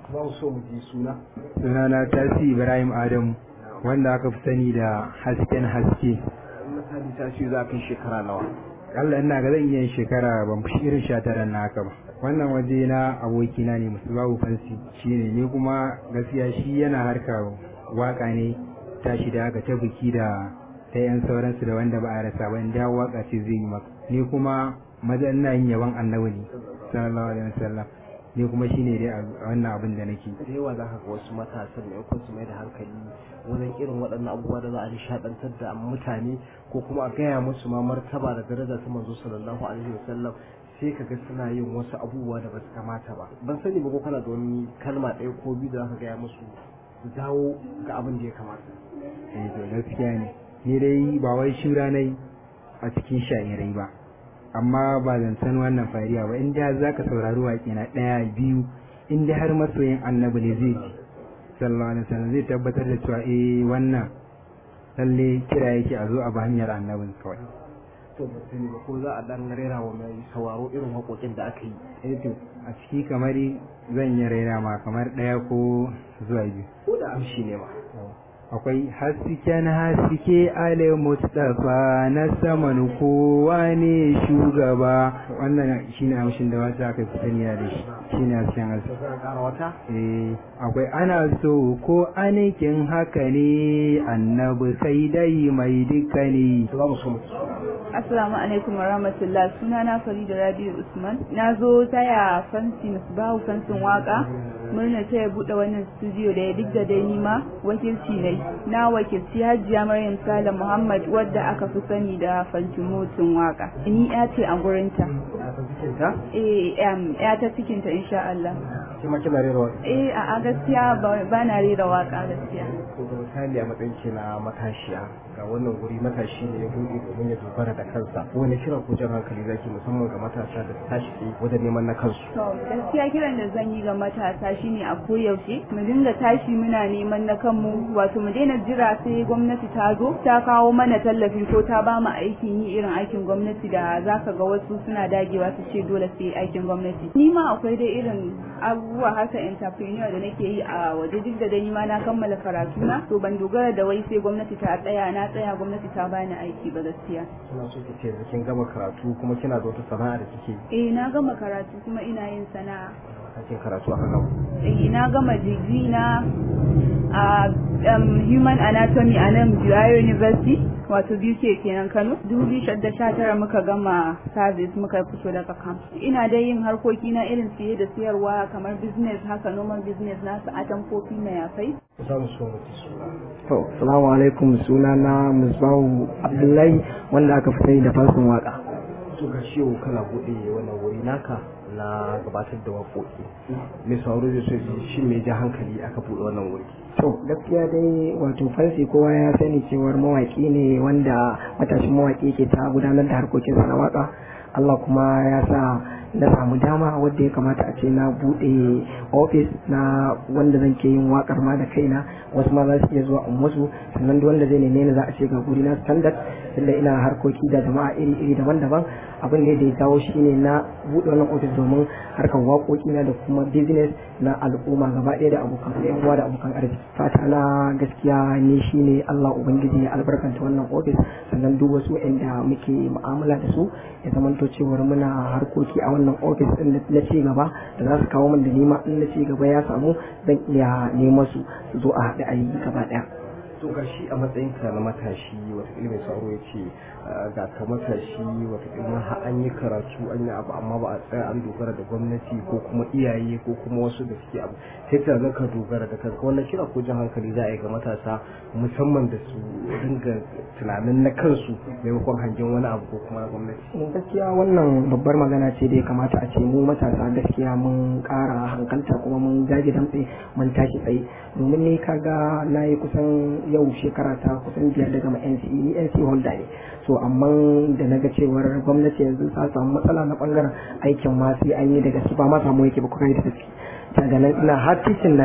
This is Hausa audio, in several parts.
za mu so mu ji suna sunana tasi ibrahim adamu wanda aka fi sani da hasken haske misali ta ce za kai shekara nawa Allah ina ga zan iya yin shekara ban fi irin sha tara na haka ba wannan waje na abokina ne musu babu fansi shine ni kuma gaskiya shi yana harka waka ne tashi da haka ta biki da ta yan sauransu da wanda ba a rasa ba inda waka ce zai yi maka ni kuma maza ina yin yaban annabi ne sallallahu alaihi wasallam ni kuma shine dai a wannan abin da nake da yawa za ka ga wasu matasan ne ko su mai da hankali wajen irin waɗannan abubuwa da za a nishaɗantar da mutane ko kuma a gaya musu ma martaba da daraja ta manzo sallallahu alaihi wasallam sai ka ga suna yin wasu abubuwa da ba su kamata ba ban sani ba ko kana da wani kalma ɗaya ko biyu da za ka gaya musu su dawo ga abin da ya kamata eh to gaskiya ne ni dai ba wai shura nai a cikin sha'irai ba amma ba zan san wannan fariya ba in da za ka saurari waƙe na ɗaya biyu in dai har masoyin annabi ne zai ji sallallahu alaihi wasallam zai tabbatar da cewa eh wannan lalle kira yake a zo a ba hanyar annabin kawai to ban sani ba ko za a dan rera wa mai sauraro irin waƙoƙin da aka yi eh to a ciki kamar zan yi raina ma kamar ɗaya ko zuwa biyu ko da amshi ne ma akwai hasken haske ale mustafa na saman kowa ne shugaba wannan shine amshin da wata aka fi saniya da shi shine hasken haske ka ƙara wata eh akwai ana so ko anikin haka ne annabi sai dai mai duka ne to za mu so mu Assalamu alaikum wa rahmatullah suna na Farida Rabi'u Usman na zo taya fansi bahu fansin waka murna ta ya buɗe wannan studio da ya duk da dai nima wakilci ne na wakilci Hajiya Maryam Sale Muhammad wadda aka fi sani da Fantimotin waka ni ya ce a gurinta ta eh em, ya ta cikinta insha Allah ke ma kina rera waƙa eh a a gaskiya ba ba na rera waka gaskiya to da misali a matsayin ki na matashiya ga wannan guri matashi ne ya buɗe domin ya dogara da kansa wani kiran ko jan hankali zaki musamman ga matasa da su tashi tsaye wajen neman na kansu To gaskiya kiran da zan yi ga matasa shine a koyaushe mu dinga tashi muna neman na kanmu wato mu daina jira sai gwamnati ta zo ta kawo mana tallafi ko ta ba mu aikin yi irin aikin gwamnati da zaka ga wasu suna dagewa su ce dole sai aikin gwamnati. Ni ma akwai dai irin abubuwa haka entrepreneur da nake yi a waje duk da dai ni ma na kammala karatu na to ban dogara da wai sai gwamnati ta tsaya na tsaya gwamnati ta bani aiki ba gaskiya. kina so ki ce yanzu kin gama karatu kuma kina da wata sana'a da kike Eh na gama karatu kuma ina yin sana'a. kakin karatu a kan Eh, na gama digiri na a um, human anatomy a nan Bioyo University wato BUK kenan Kano 2019 muka gama service muka fito daga camp ina dai yin harkoki na irin siye da siyarwa kamar business haka normal business na su atamfofi na yafai za mu so mu ci suna To, salamu alaikum suna na Musbahu Abdullahi wanda aka fi sani da fansin waka. to ga shi yau kana buɗe wannan wuri naka na gabatar da waƙoƙi mai sauraro zai so ya ji shi mai ja hankali aka buɗe wannan wuri To, gaskiya dai wato fansi kowa ya sani cewar mawaƙi ne wanda matashin mawaƙi ke ta gudanar da harkokinsa na waka. Allah kuma ya sa na samu dama wadda ya kamata a ce na buɗe ofis na wanda zan ke yin wakar ma da kaina wasu ma za su iya zuwa in musu sannan duk wanda zai neme ni za a ce ga guri na standard tunda ina harkoki da jama'a iri-iri daban-daban abin da ya jawo shi ne na buɗe wannan ofis domin harkar waƙoƙi na da kuma business na al'umma gaba ɗaya da abokan da yan uwa da abokan arziki fata na gaskiya ni shine Allah ubangiji ya albarkanta wannan ofis sannan duk wasu waɗanda muke mu'amala da su ya zamanto cewar muna harkoki a wannan ofis ɗin na ci gaba da za su kawo min da nima in na ci gaba ya samu zan iya neman su su zo a haɗe a yi gaba ɗaya. to ga shi a matsayin ka na matashi wataƙila mai sauro ya ce ga ka matashi wataƙila har an yi karatu an yi abu amma ba a tsaya an dogara da gwamnati ko kuma iyaye ko kuma wasu da suke abu sai ka ga ka dogara da kanka wannan kira ko jan hankali za a yi ga matasa musamman da su dinga tunanin na kansu maimakon hangen wani abu ko kuma na gwamnati gaskiya wannan babbar magana ce da ya kamata a ce mu matasa gaskiya mun ƙara hankalta kuma mun jage damtse mun tashi tsaye domin ni kaga na yi kusan yau shekara ta kusan biyar daga ma NCE ni NCE holder ne so amma da na ga cewar gwamnati yanzu ta samu matsala na bangaren aikin ma sai an yi da gaske ba ma samu yake ba kuka yi da gaske daga nan ina har titin na yi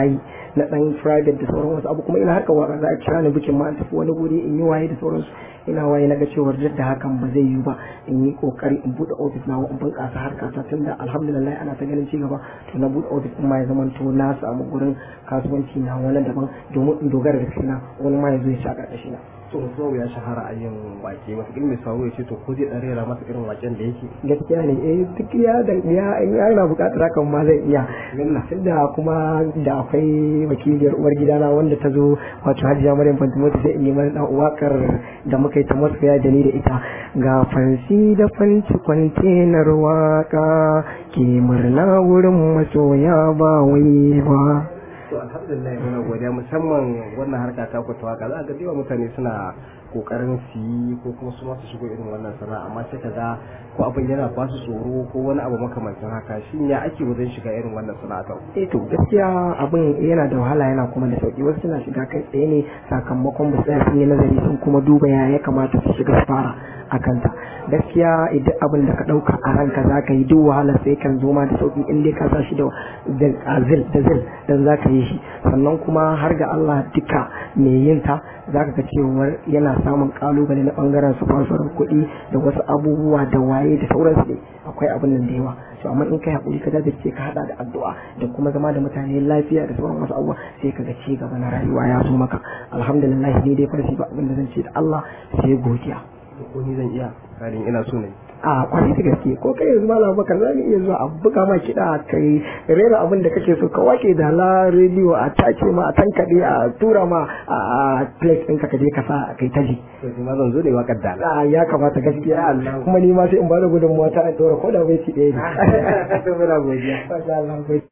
na dan private da sauran wasu abu kuma ina harkar waka za a kira ni bikin ma tafi wani guri in yi waye da sauransu ina waye na ga cewar duk da hakan ba zai yi ba in yi kokari in bude office na in bunƙasa harkata tunda alhamdulillah ana ta ganin cigaba to na bude office din ma ya zama to na samu gurin kasuwanci na wani daban domin in dogara da kaina wani ma ya zo ya ci a ƙarƙashi na. to zuwa ya shahara a yin wake wata ilmi sauro ya ce to ko zai dan rera masa irin waken da yake gaskiya ne eh duk ya da ya in yana buƙatar hakan ma zai iya tunda kuma da akwai wakiliyar uwar gidana wanda ta zo wato Hajiya Maryam Fantimoti sai in yi mana dan wakar da muka yi ta masoya da ni da ita ga fansi da fanci kwantenar waka ke murna wurin masoya ba wai ba to alhamdulillah muna godiya musamman wannan harka ta ku ta waka za ga dewa mutane suna kokarin su yi ko kuma su masu shigo irin wannan sana'a amma sai kaga ko abin yana ba su tsoro ko wani abu makamancin haka shin ya ake wajen shiga irin wannan sana'a ta eh to gaskiya abin yana da wahala yana kuma da sauki wasu suna shiga kai tsaye ne sakamakon ba tsaya sun yi nazari sun kuma duba ya ya kamata su shiga su fara a kanta gaskiya idan abin da ka dauka a ranka za ka yi duk wahala sai kan zo ma da sauki in dai ka sa shi da zil da zil dan za ka yi shi sannan kuma har ga Allah duka mai yin ta za ka ga cewar yana samun kalubale na bangaren su fasfarar kuɗi da wasu abubuwa da waye da sauransu ne akwai abin nan da yawa to amma in kai hakuri ka jajirce ka hada da addu'a da kuma zama da mutane lafiya da sauran wasu abubuwa sai ka ga ci gaba na rayuwa ya zo maka alhamdulillah ni dai farsi ba abin da zan ce da Allah sai godiya ko ni zan iya karin ina so ne a kwarai da gaske ko kai yanzu malam bakar za mu iya zuwa a buga ma kiɗa kai rera abin da kake so ka wake da la rediyo a tace ma a tankaɗe a tura ma a plate ɗinka ka je ka sa kai ta ji. to ma zan zo da waƙar da ya kamata gaskiya kuma ni ma sai in ba da gudunmawa ta a ɗora ko da bai ci ɗaya ne. muna godiya Masha Allah.